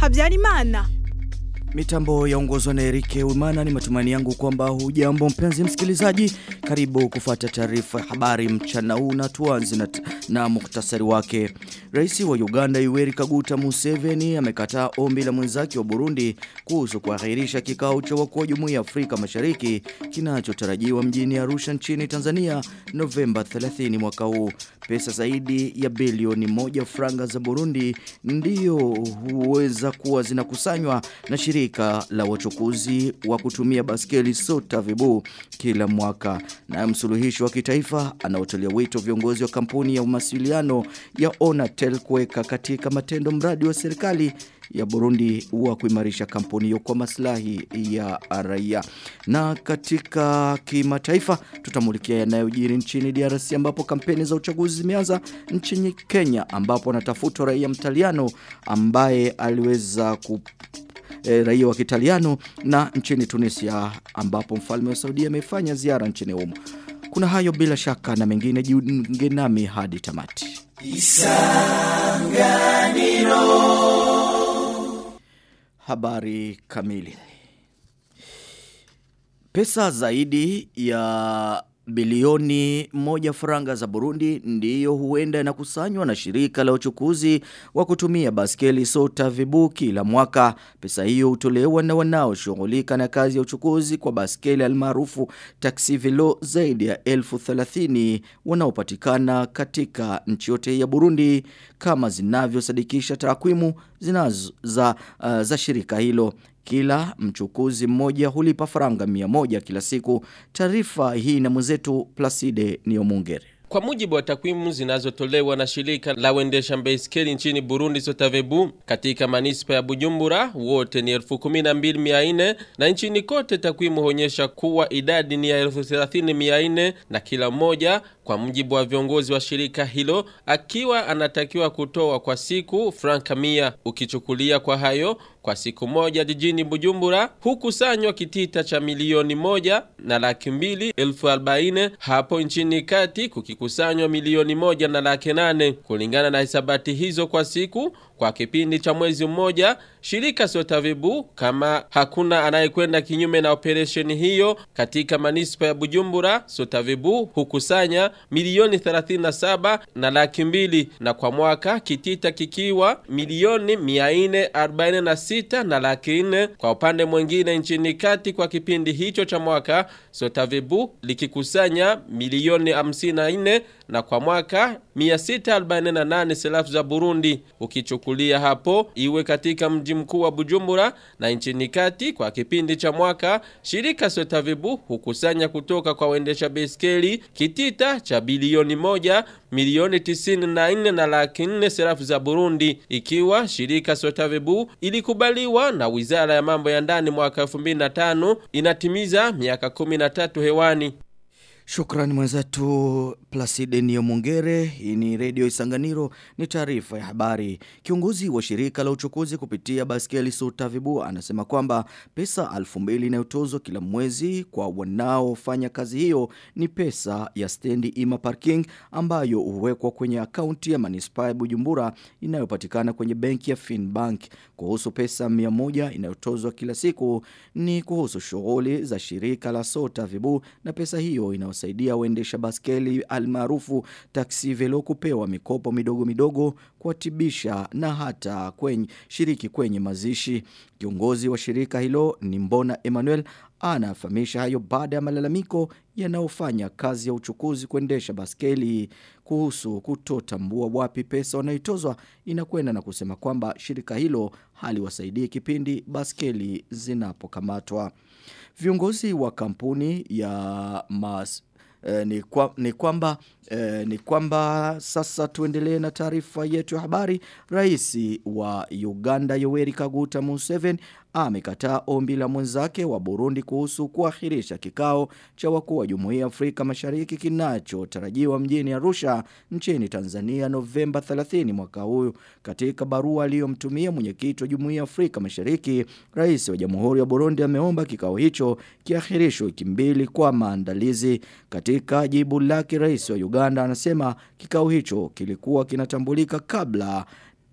Habyarimana. Mitambo yaongozwa na Erike Wimana ni matumaini yangu kwamba hujambo mpenzi msikilizaji. Karibu kufuata taarifa ya habari mchana huu na tuanze na, na muhtasari wake. Rais wa Uganda Yoweri Kaguta Museveni amekataa ombi la mwenzake wa Burundi kuhusu kuahirisha kikao cha wakuu wa Jumuiya ya Afrika Mashariki kinachotarajiwa mjini Arusha nchini Tanzania Novemba 30 mwaka huu. Pesa zaidi ya bilioni moja franga za Burundi ndiyo huweza kuwa zinakusanywa na shirika la wachukuzi wa kutumia baskeli sota vibu kila mwaka. Na msuluhishi wa kitaifa anaotolea wito viongozi wa kampuni ya mawasiliano ya Onatel kuweka katika matendo mradi wa serikali ya Burundi wa kuimarisha kampuni hiyo kwa maslahi ya raia. Na katika kimataifa tutamulikia yanayojiri nchini DRC ambapo kampeni za uchaguzi zimeanza nchini Kenya ambapo anatafutwa raia mtaliano ambaye aliweza ku e, raia wa Kitaliano na nchini Tunisia ambapo mfalme wa Saudia amefanya ziara nchini humo. Kuna hayo bila shaka na mengine jiunge nami hadi tamati. Isanganiro Habari kamili Pesa zaidi ya bilioni moja faranga za Burundi ndiyo huenda inakusanywa na shirika la uchukuzi wa kutumia baskeli sota vibu kila mwaka. Pesa hiyo hutolewa na wanaoshughulika na kazi ya uchukuzi kwa baskeli almaarufu taxi velo zaidi ya elfu thelathini wanaopatikana katika nchi yote ya Burundi kama zinavyosadikisha takwimu zinazo za, uh, za shirika hilo. Kila mchukuzi mmoja hulipa faranga mia moja kila siku. Taarifa hii na mwenzetu Placide Niomungere. Kwa mujibu wa takwimu zinazotolewa na shirika la wendesha baiskeli nchini Burundi Sotavebu katika manispa ya Bujumbura wote ni 12400 na nchini kote takwimu huonyesha kuwa idadi ni ya 30400 na kila mmoja kwa mujibu wa viongozi wa shirika hilo akiwa anatakiwa kutoa kwa siku franka mia ukichukulia kwa hayo kwa siku moja jijini Bujumbura hukusanywa kitita cha milioni moja na laki mbili elfu arobaini hapo nchini kati kukikusanywa milioni moja na laki nane kulingana na hisabati hizo kwa siku kwa kipindi cha mwezi mmoja shirika Sotavibu kama hakuna anayekwenda kinyume na operesheni hiyo katika manispa ya Bujumbura Sotavibu hukusanya milioni 37 na laki mbili na kwa mwaka kitita kikiwa milioni 446 na laki nne kwa upande mwingine nchini kati kwa kipindi hicho cha mwaka Sotavibu likikusanya milioni 54 na kwa mwaka 648 selafu za Burundi ukichukulia hapo iwe katika mji mkuu wa Bujumbura na nchini kati kwa kipindi cha mwaka shirika Sotavibu hukusanya kutoka kwa waendesha baiskeli kitita cha bilioni moja milioni tisini na nne na laki nne serafu za Burundi ikiwa shirika Sotavibu ilikubaliwa na wizara ya mambo ya ndani mwaka 2005 inatimiza miaka 13 hewani. Shukrani mwenzetu Placide Niomungere, hii ni redio Isanganiro, ni taarifa ya habari. Kiongozi wa shirika la uchukuzi kupitia baskeli Sutavibu anasema kwamba pesa alfu mbili inayotozwa kila mwezi kwa wanaofanya kazi hiyo ni pesa ya stendi ima parking ambayo huwekwa kwenye akaunti ya manispaa ya Bujumbura inayopatikana kwenye benki ya Finbank. Kuhusu pesa mia moja inayotozwa kila siku ni kuhusu shughuli za shirika la Sutavibu na pesa hiyo ina inayosaidia waendesha baskeli almaarufu taksi velo kupewa mikopo midogo midogo kuatibisha na hata kwenye shiriki kwenye mazishi. Kiongozi wa shirika hilo ni Mbona Emmanuel anafahamisha hayo baada ya malalamiko yanayofanya kazi ya uchukuzi kuendesha baskeli kuhusu kutotambua wapi pesa wanaitozwa inakwenda na kusema kwamba shirika hilo haliwasaidii kipindi baskeli zinapokamatwa. Viongozi wa kampuni ya mas E, ni, kwa, ni kwamba e, ni kwamba sasa tuendelee na taarifa yetu ya habari rais wa Uganda Yoweri Kaguta Museveni amekataa ombi la mwenzake wa Burundi kuhusu kuahirisha kikao cha wakuu wa Jumuiya ya Afrika Mashariki kinachotarajiwa mjini Arusha nchini Tanzania Novemba 30 mwaka huu. Katika barua aliyomtumia mwenyekiti wa Jumuiya ya Afrika Mashariki, rais wa Jamhuri ya Burundi ameomba kikao hicho kiahirishwe wiki mbili kwa maandalizi. Katika jibu lake, rais wa Uganda anasema kikao hicho kilikuwa kinatambulika kabla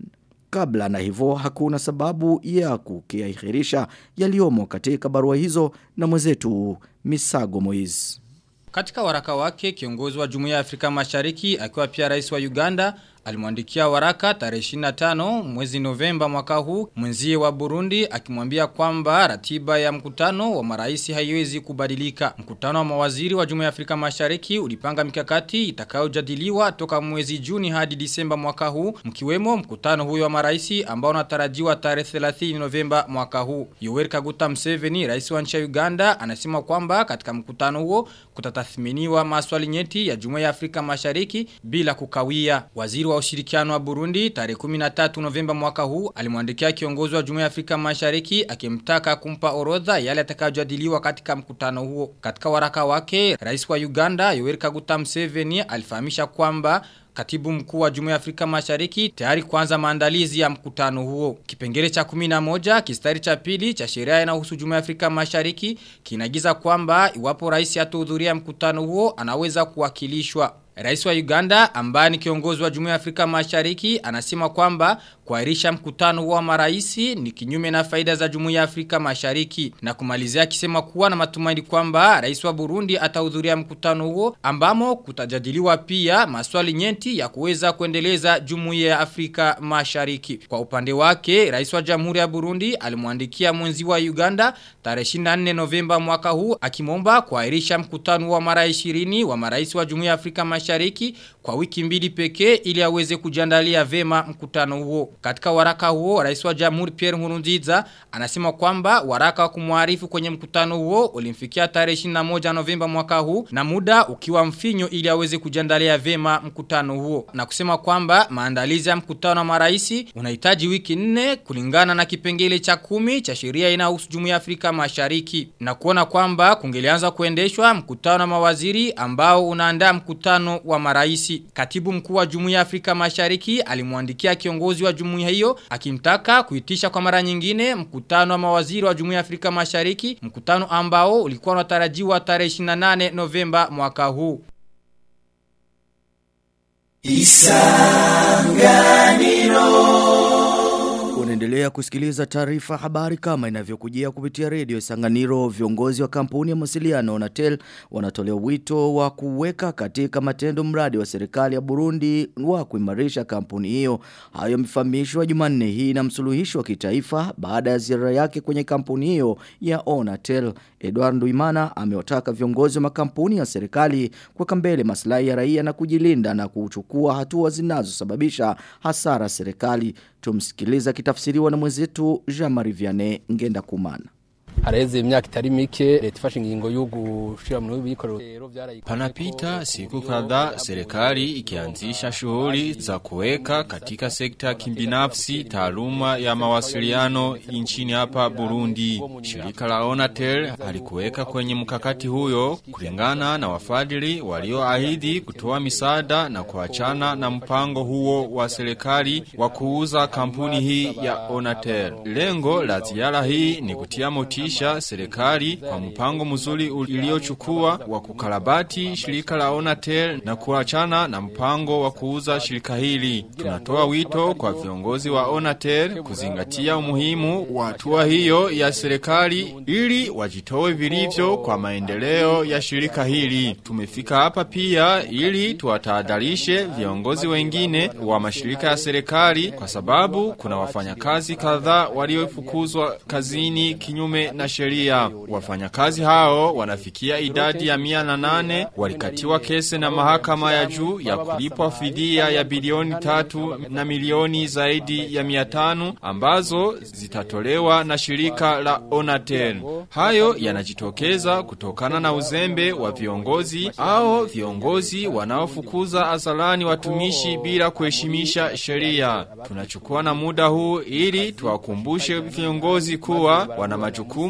kabla na hivyo hakuna sababu ya kukiahirisha yaliyomo katika barua hizo na mwenzetu Misago Moiz. Katika waraka wake kiongozi wa Jumuiya ya Afrika Mashariki akiwa pia rais wa Uganda alimwandikia waraka tarehe 25 mwezi Novemba mwaka huu mwenzie wa Burundi akimwambia kwamba ratiba ya mkutano wa marais haiwezi kubadilika. Mkutano wa mawaziri wa Jumuiya ya Afrika Mashariki ulipanga mikakati itakayojadiliwa toka mwezi Juni hadi Disemba mwaka huu mkiwemo mkutano huyo wa marais ambao unatarajiwa tarehe 30 Novemba mwaka huu. Yoweri Kaguta Museveni rais wa nchi ya Uganda anasema kwamba katika mkutano huo kutatathminiwa maswali nyeti ya Jumuiya ya Afrika Mashariki bila kukawia. Waziri wa ushirikiano wa Burundi tarehe 13 Novemba mwaka huu alimwandikia kiongozi wa Jumuiya ya Afrika Mashariki akimtaka kumpa orodha yale yatakayojadiliwa katika mkutano huo. Katika waraka wake, Rais wa Uganda Yoweri Kaguta Museveni alifahamisha kwamba Katibu mkuu wa Jumuiya ya Afrika Mashariki tayari kuanza maandalizi ya mkutano huo. Kipengele cha 11 kistari cha pili cha sheria inayohusu Jumuiya ya Afrika Mashariki kinagiza kwamba iwapo rais atahudhuria mkutano huo anaweza kuwakilishwa. Rais wa Uganda ambaye ni kiongozi wa Jumuiya ya Afrika Mashariki anasema kwamba kuahirisha mkutano wa maraisi ni kinyume na faida za Jumuiya ya Afrika Mashariki na kumalizia akisema kuwa na matumaini kwamba rais wa Burundi atahudhuria mkutano huo ambamo kutajadiliwa pia maswali nyeti ya kuweza kuendeleza Jumuiya ya Afrika Mashariki. Kwa upande wake, rais wa Jamhuri ya Burundi alimwandikia mwenzi wa Uganda tarehe 24 Novemba mwaka huu akimomba kuahirisha mkutano wa mara 20 wa marais wa Jumuiya ya Afrika Mashariki kwa wiki mbili pekee ili aweze kujiandalia vema mkutano huo. Katika waraka huo, rais wa Jamhuri Pierre Nkurunziza anasema kwamba waraka wa kumwarifu kwenye mkutano huo ulimfikia tarehe 21 Novemba mwaka huu na muda ukiwa mfinyo ili aweze kujiandalia vema mkutano huo. Na kusema kwamba maandalizi ya mkutano wa maraisi unahitaji wiki nne kulingana na kipengele cha kumi cha sheria inayohusu Jumuiya ya Afrika Mashariki. Na kuona kwamba kungelianza kuendeshwa mkutano wa mawaziri ambao unaandaa mkutano wa maraisi. Katibu mkuu wa Jumuiya ya Afrika Mashariki alimwandikia kiongozi wa jumuiya hiyo akimtaka kuitisha kwa mara nyingine mkutano wa mawaziri wa Jumuiya ya Afrika Mashariki, mkutano ambao ulikuwa unatarajiwa tarehe 28 Novemba mwaka huu. Unaendelea kusikiliza taarifa habari kama inavyokujia kupitia redio Isanganiro. Viongozi wa kampuni ya mawasiliano na TEL wanatolea wito wa kuweka katika matendo mradi wa serikali ya Burundi wa kuimarisha kampuni hiyo. Hayo yamefahamishwa Jumanne hii na msuluhishi wa kitaifa baada ya ziara yake kwenye kampuni hiyo ya Onatel. Edward Nduimana amewataka viongozi wa makampuni ya serikali kuweka mbele maslahi ya raia na kujilinda na kuchukua hatua zinazosababisha hasara serikali. Tumsikiliza kitafsiriwa na mwenzetu Jean-Marie Vianney Ngenda Kumana. hareze imyaka itari mike leta ifashe ingingo yo gushira mu bikorero Panapita siku kadhaa serikali ikianzisha shughuli za kuweka katika sekta ya kibinafsi taaluma ya mawasiliano nchini hapa Burundi. Shirika la Onatel halikuweka kwenye mkakati huyo kulingana na wafadhili walioahidi kutoa misaada na kuachana na mpango huo wa serikali wa kuuza kampuni hii ya Onatel. Lengo la ziara hii ni kutia motisha serikali kwa mpango mzuri uliochukua wa kukarabati shirika la Onatel na kuachana na mpango wa kuuza shirika hili. Tunatoa wito kwa viongozi wa Onatel kuzingatia umuhimu wa hatua hiyo ya serikali ili wajitoe vilivyo kwa maendeleo ya shirika hili. Tumefika hapa pia ili tuwatahadharishe viongozi wengine wa mashirika ya serikali kwa sababu kuna wafanyakazi kadhaa waliofukuzwa kazini kinyume na sheria. Wafanyakazi hao wanafikia idadi ya mia na nane walikatiwa kese na mahakama ya juu ya kulipwa fidia ya bilioni tatu na milioni zaidi ya mia tano ambazo zitatolewa na shirika la Onatel. Hayo yanajitokeza kutokana na uzembe wa viongozi au viongozi wanaofukuza azalani watumishi bila kuheshimisha sheria. Tunachukua na muda huu ili tuwakumbushe viongozi kuwa wana majukumu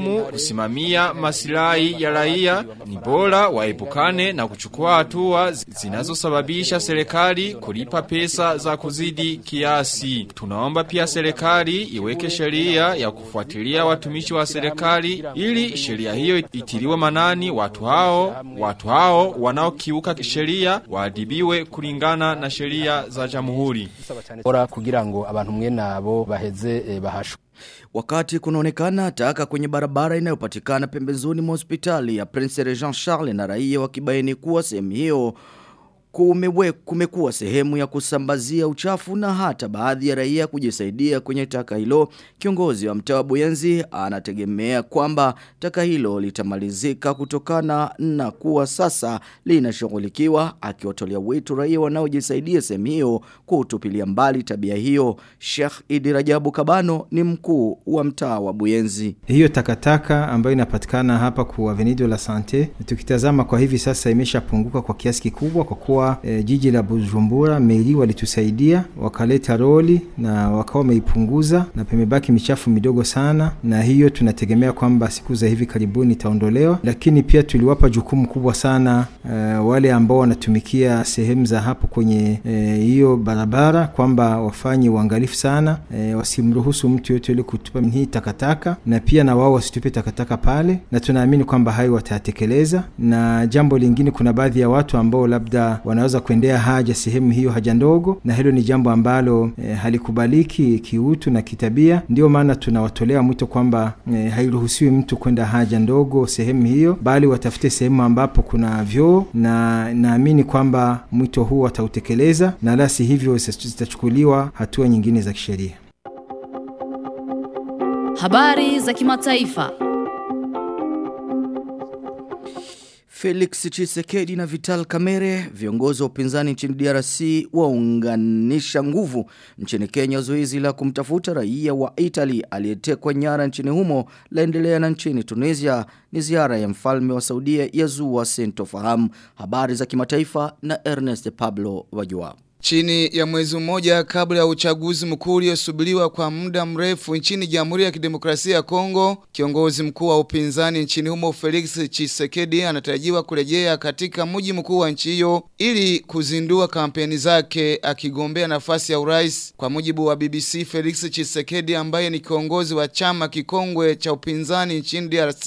jukumu kusimamia masilahi ya raia ni bora waepukane na kuchukua hatua zinazosababisha serikali kulipa pesa za kuzidi kiasi. Tunaomba pia serikali iweke sheria ya kufuatilia watumishi wa serikali ili sheria hiyo itiliwe manani watu hao watu hao wanaokiuka sheria waadibiwe kulingana na sheria za jamhuri. Bora kugira ngo abantu mwe nabo baheze eh, bahashwe. Wakati kunaonekana taka kwenye barabara inayopatikana pembezoni mwa hospitali ya Prince Regent Charles na raia wakibaini kuwa sehemu hiyo kumewe kumekuwa sehemu ya kusambazia uchafu na hata baadhi ya raia kujisaidia kwenye taka hilo. Kiongozi wa mtaa wa Buyenzi anategemea kwamba taka hilo litamalizika kutokana na kuwa sasa linashughulikiwa, akiwatolea wito raia wanaojisaidia sehemu hiyo kutupilia mbali tabia hiyo. Sheikh Idi Rajabu Kabano ni mkuu wa mtaa wa Buyenzi. Hiyo takataka ambayo inapatikana hapa kwa Avenue la Sante, tukitazama kwa hivi sasa imeshapunguka kwa kiasi kikubwa kwa kuwa e, jiji la Bujumbura meli walitusaidia wakaleta roli na wakawa wameipunguza na pemebaki michafu midogo sana, na hiyo tunategemea kwamba siku za hivi karibuni itaondolewa. Lakini pia tuliwapa jukumu kubwa sana e, wale ambao wanatumikia sehemu za hapo kwenye hiyo e, barabara kwamba wafanye uangalifu sana e, wasimruhusu mtu yote ile kutupa hii takataka, na pia na wao wasitupe takataka pale, na tunaamini kwamba hayo watayatekeleza. Na jambo lingine, kuna baadhi ya watu ambao labda wanaweza kuendea haja sehemu hiyo haja ndogo, na hilo ni jambo ambalo e, halikubaliki kiutu na kitabia. Ndio maana tunawatolea mwito kwamba e, hairuhusiwi mtu kwenda haja ndogo sehemu hiyo, bali watafute sehemu ambapo kuna vyoo, na naamini kwamba mwito huu watautekeleza, na la si hivyo zitachukuliwa hatua nyingine za kisheria. Habari za kimataifa. Felix Chisekedi na Vital Kamere, viongozi wa upinzani nchini DRC waunganisha nguvu nchini Kenya. Zoezi la kumtafuta raia wa Italy aliyetekwa nyara nchini humo laendelea na nchini Tunisia. Ni ziara ya mfalme wa Saudia yazua sintofahamu. Habari za kimataifa na Ernest Pablo Wajua. Chini ya mwezi mmoja kabla ya uchaguzi mkuu uliosubiriwa kwa muda mrefu nchini Jamhuri ya Kidemokrasia ya Kongo, kiongozi mkuu wa upinzani nchini humo Felix Tshisekedi anatarajiwa kurejea katika mji mkuu wa nchi hiyo ili kuzindua kampeni zake akigombea nafasi ya urais. Kwa mujibu wa BBC, Felix Tshisekedi ambaye ni kiongozi wa chama kikongwe cha upinzani nchini DRC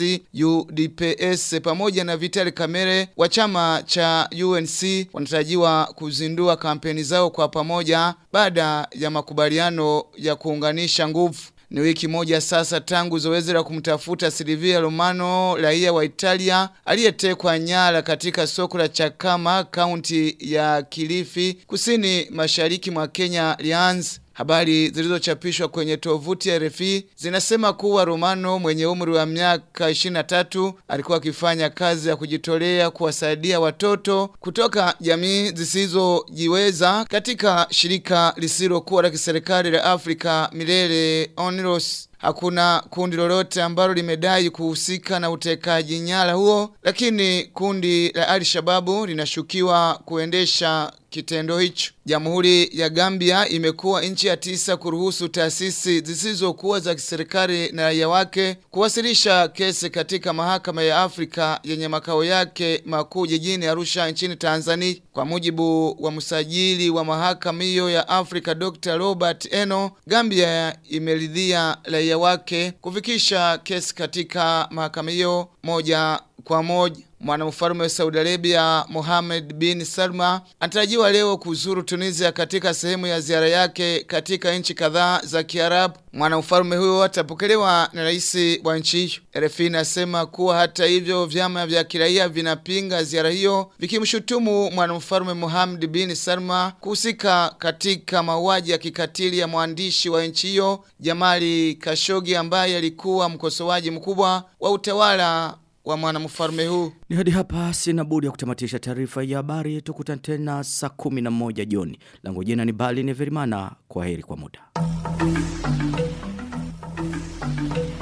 UDPS pamoja na Vital Kamerhe wa chama cha UNC wanatarajiwa kuzindua kampeni zao kwa pamoja baada ya makubaliano ya kuunganisha nguvu. Ni wiki moja sasa tangu zoezi la kumtafuta Silvia Romano raia wa Italia aliyetekwa nyara katika soko la Chakama kaunti ya Kilifi kusini mashariki mwa Kenya lianze. Habari zilizochapishwa kwenye tovuti ya RFI zinasema kuwa Romano mwenye umri wa miaka 23 alikuwa akifanya kazi ya kujitolea kuwasaidia watoto kutoka jamii zisizojiweza katika shirika lisilokuwa la kiserikali la Afrika Milele Onlos. Hakuna kundi lolote ambalo limedai kuhusika na utekaji nyara huo, lakini kundi la Al-Shababu linashukiwa kuendesha kitendo hicho. Jamhuri ya Gambia imekuwa nchi ya tisa kuruhusu taasisi zisizokuwa za kiserikali na raia wake kuwasilisha kesi katika mahakama ya Afrika yenye makao yake makuu jijini Arusha nchini Tanzania. Kwa mujibu wa msajili wa mahakama hiyo ya Afrika Dr. Robert Eno, Gambia imeridhia raia wake kufikisha kesi katika mahakama hiyo moja kwa moja. Mwanamfalme wa Saudi Arabia Mohammed bin Salma anatarajiwa leo kuzuru Tunisia katika sehemu ya ziara yake katika nchi kadhaa za Kiarabu. Mwanamfalme huyo atapokelewa na rais wa nchi hiyo. RFI inasema kuwa hata hivyo vyama vya kiraia vinapinga ziara hiyo vikimshutumu mwanamfalme Mohammed bin Salma kuhusika katika mauaji ya kikatili ya mwandishi wa nchi hiyo Jamali Khashoggi ambaye alikuwa mkosoaji mkubwa wa utawala wa mwanamfalme huu. Ni hadi hapa sina budi ya kutamatisha taarifa ya habari. Tukutane tena saa 11 jioni. Langu jina ni Bali Neverimana. Kwa heri kwa muda.